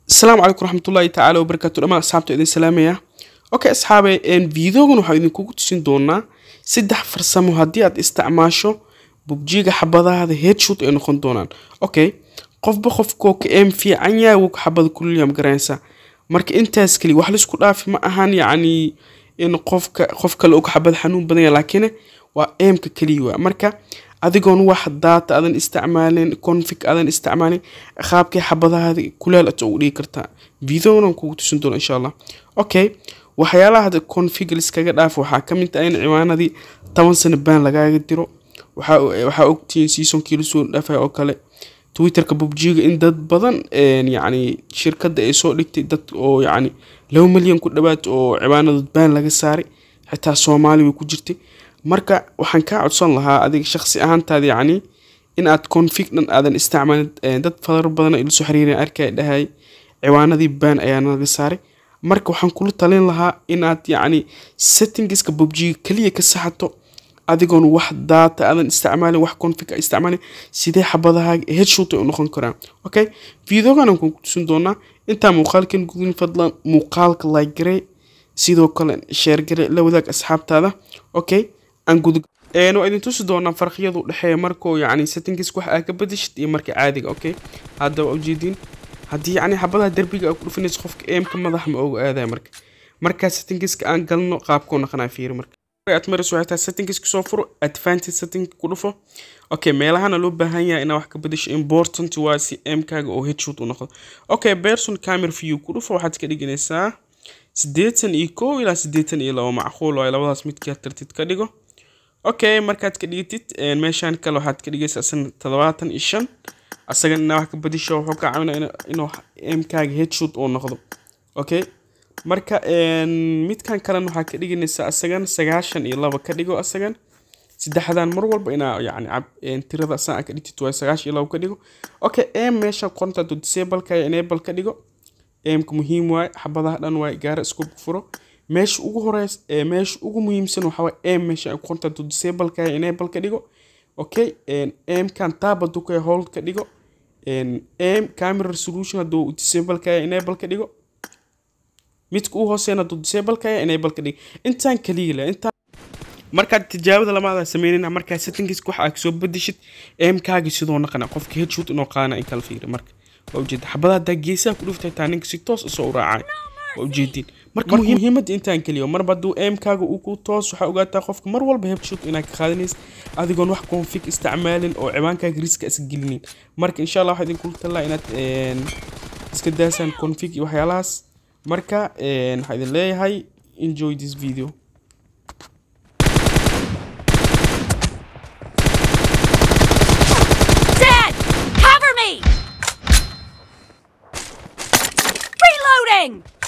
asalaamu calaykum raxmatullaahi tacaala wabarakaatu dhammaan asxaabta idin salaamaya okay asxaabe videogan waxaa idinkugu tusin doonaa saddex farsamo haddii aad isticmaasho bubjiga xabadahaada headshot ay noqon doonaan okay qofba qofkoo ka eem fiican yahay wuu xabada kuliyam garanaysaa marka intaas keli wax laisku dhaafi ma ahan yacni in qofka qof kale og xabad xanuun badan yahay laakiin waa eemka keliya waa marka adigoon wax daata aadan isticmaalin config aadan isticmaalin qaabkay xabadahaada kuleel aad ugu dhigi kartaa videonan kugu tusin doona insha allah okay waxyaalaha hadda config liskaga dhaaf waxaa ka mid ah in ciwaanadii toban sano baan lagaaga diro waxaa waxaa ogtihiin seasonkii lasoo dhaafay oo kale twitterka bubjiga in dad badan yacni shirkadda ay soo dhigtay dad oo yacni laba milyan ku dhawaad oo ciwaanadood baan laga saaray xitaa soomaali way ku jirtay marka waxaan kaa codsan lahaa adiga shaqsi ahaantaada yacni in aad config dhan aadan isticmaalin dad fadar badan ila soo xiriiran arkay dhahay ciwaanadii baan ayaa naga saaray marka waxaan kula talin lahaa in aad yacni settingska bubjiga keliya ka saxato adigoon wax daata aadan isticmaalin wax config a isticmaalin sidee xabadahaaga headshot ay u noqon karaan okay videogan aan kugu tusin doonaa intaa muuqaalkan gudin fadlan muuqaalka like garee sidoo kale sheer garee la wadaag asxaabtaada okay aan gud waa idin tusi doonaa farqiyadu dhexeeya markoo yacni settingis wax aa ka bedeshid iyo marka caadiga okay hadda waa ujeediin haddii yacni xabadaha derbiga aa ku dhufinayso qofka eemka madax ma oga aadaya marka markaa settingiska aan galno qaabkoo naqanaa fiiri marka aad marayso waxay tahay settingska soo furo advantage setting ku dhufo okay meelahana loo baahan yahay inaa wax ka bedesho important waa si eemkaaga oo headshot u noqdo okay person camera view ku dhufo waxaad ka dhiganaysaa siddeetan iyo kow ilaa siddeetan iyo labo macquul waayo labadaas midkaa tartid ka dhigo okay markaad ka dhigtid meeshaan kale waxaad ka dhigaysaa isna toddobaatan iyo shan asagan inaa wax ka bedisho wuxuu ka caawinaa inuu eemkaaga headshot uu noqdo okay marka midkan kalena waxaa ka dhiganaysaa asagan sagaashan iyo laba ka dhigo asagan saddexdan mar walba inaa yacni tirada saan ka dhigtid waa sagaashan iyo laba ka dhigo okay em meesha qoronta hadduu disableka enable ka dhigo emka muhiim waaye xabadaha dhan waaye gaara isku furo meesha ugu horeys meesha ugu muhiimsan waxaa waaye em meesha ay qoronta hadduu disableka enable ka dhigo okay emkan tab hadduu ka hold ka dhigo em camera resolution hadduu disableka enable ka dhigo midka u hooseena hadduu disableka enable ka dhigo intaan kaliya leh intaan markaad tijaabada lamaada sameynayna markaa settingska waxa aad soo bedeshid eemkaaga sidoo naqana qofka headshot inoo qaadana in kala fiiri marka waa ujeeda xabadaha haddaa geesaha ku dhuftay taa ninka si toos isoo u raacay waa ujeediin marka muhiimadda intaan keliyo marba hadduu eemkaaga uu ku toos waxaa ogaataa qofka mar walba headshot inaad ka qaadanaysa adigoon wax config isticmaalin oo ciwaankaaga riska iska gelinin marka insha allah waxaa idinkula talaa inaad iska daasaan config iyo waxyaalahaas marka waxaa idin leeyahay enjoy this video Dad! Cover me! Reloading!